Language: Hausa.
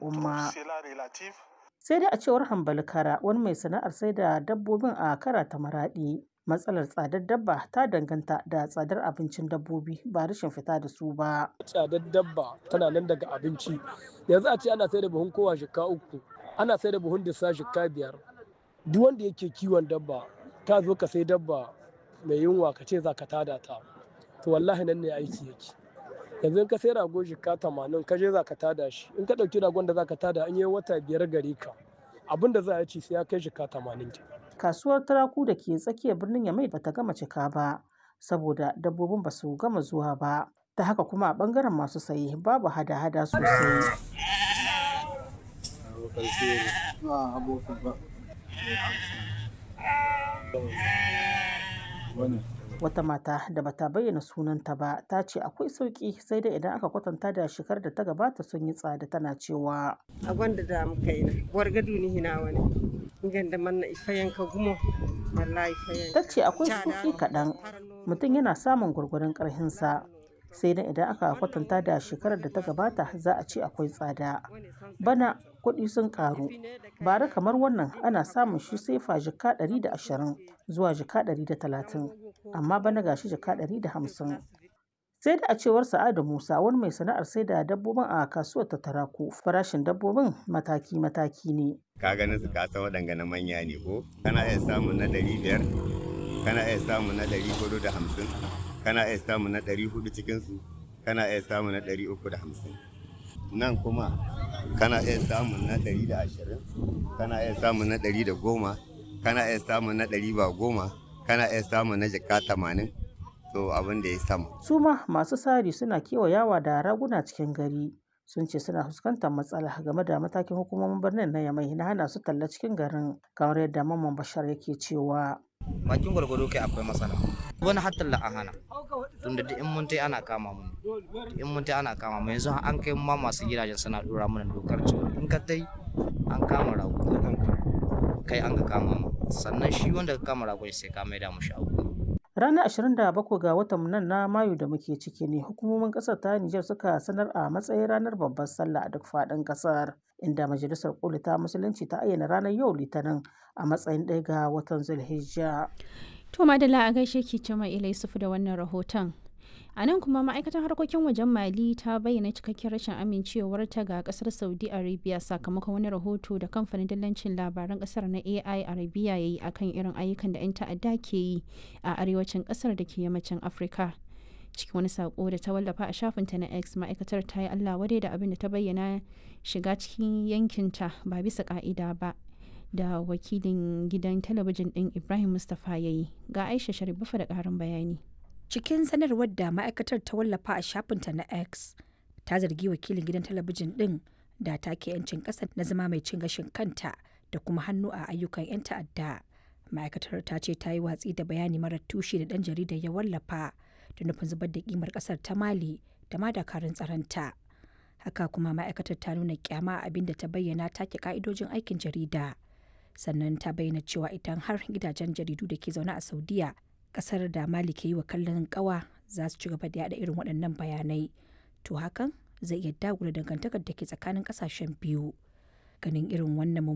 al'umma. Sai dai a cewar Hambali Kara wani mai sana'ar sai da dabbobin a Kara ta Maraɗi. Matsalar tsadar dabba ta danganta da tsadar abincin dabbobi ba rashin fita da su ba. Tsadar dabba tana nan daga abinci. Yanzu a ce ana sai da buhun kowa shika uku, ana sai da buhun dissa shika biyar. Duk wanda yake kiwon dabba, ka zo ka sai dabba mai yunwa ka ce za ka tada ta. To wallahi nan ne aiki yake. yanzu in ka sai rago jika tamanin ka je za ka tada shi in ka ɗauki ragon da za ka tada an yi wata biyar gare ka abin da za a ci sai ya kai jika tamanin ke. Kasuwar turaku da ke tsakiyar birnin Yamai bata gama cika ba saboda dabbobin ba su gama zuwa ba. Ta haka kuma a bangaren masu saye babu hada-hada sosai. Wata mata da bata bayyana sunanta ba ta ce akwai sauki sai dai idan aka kwatanta da shekarar da ta gabata sun yi tsada tana cewa. A gwanda da muka yi na, wargadu ni hina wani. Ganda manna ifayen ka gumo, wallahi ifayen. Ta ce akwai sauki kaɗan mutum yana samun gwargwaron ƙarhinsa. sai dai idan aka kwatanta da shekarar da ta gabata za a ce akwai tsada bana kuɗi sun ƙaru bara kamar wannan ana samun shi sai fa jika 120 zuwa jika 130 amma bana gashi jika 150 sai da a cewar sa'adu musa wani mai sana'ar sai da dabbobin a kasuwar ta taraku farashin dabbobin mataki-mataki ne ka ganin su kasa waɗanga na manya ne ko kana iya samun na 500 kana iya samun na 450 kana iya samu na ɗari hudu cikinsu kana iya samu na ɗari uku da hamsin nan kuma kana iya samun na ɗari da ashirin kana iya samun na ɗari da goma kana iya samun na ɗari ba goma kana iya samun na jaka tamanin to abin da ya sama. su ma masu sari suna kewayawa da raguna cikin gari sun ce suna fuskantar matsala game da matakin hukumomin birnin na yamai na hana su talla cikin garin kamar yadda mamman bashar yake cewa bakin gwargwado kai akwai matsala wani hatta la hana tunda duk in mun tai ana kama mu in mun tai ana kama mu yanzu an kai ma masu gidajen suna dora mana dokar cewa in ka tai an kama rago kai an ka kama mu sannan shi wanda ka kama rago sai ka maida mu shago Ranar 27 ga watan nan na Mayu da muke ciki ne hukumomin kasar ta Nijar suka sanar a matsayin ranar babbar sallah a duk faɗin kasar inda majalisar koli ta musulunci ta ayyana ranar yau litinin a matsayin ɗaya ga watan Zulhijja. To Madala a gaishe ki Jama Ila Yusufu da wannan rahoton. A nan kuma ma'aikatar harkokin wajen Mali ta bayyana cikakken rashin amincewarta ga kasar Saudi Arabia sakamakon wani rahoto da kamfanin dillancin labaran kasar na AI Arabia ya yi akan irin ayyukan da 'yan ta'adda ke yi a arewacin kasar da ke yammacin Afirka. Cikin wani sako da ta wallafa a shafinta na X ma'aikatar ta yi Allah wadai da abin da ta bayyana shiga cikin yankinta ba bisa ka'ida ba. da wakilin gidan talabijin ɗin Ibrahim Mustapha ya yi ga Aisha Sharifafa da ƙarin bayani. Cikin sanarwar da ma'aikatar ta wallafa a shafinta na X ta zargi wakilin gidan talabijin ɗin da take 'yancin ƙasa na zama mai cin gashin kanta da kuma hannu a ayyukan 'yan ta'adda. Ma'aikatar ta ce ta yi watsi da bayani marar tushe da ɗan jaridar ya wallafa da nufin zubar da kimar ƙasar ta Mali da ma dakarun tsaronta. Haka kuma ma'aikatar ta nuna kyama abin da ta bayyana take ka'idojin aikin jarida. sannan ta bayyana cewa idan har gidajen jaridu da ke zaune a saudiya kasar da mali ke yi wa kallon kawa za su ci gaba da yada irin waɗannan bayanai to hakan zai iya dagula dangantakar da ke tsakanin kasashen biyu ganin irin wannan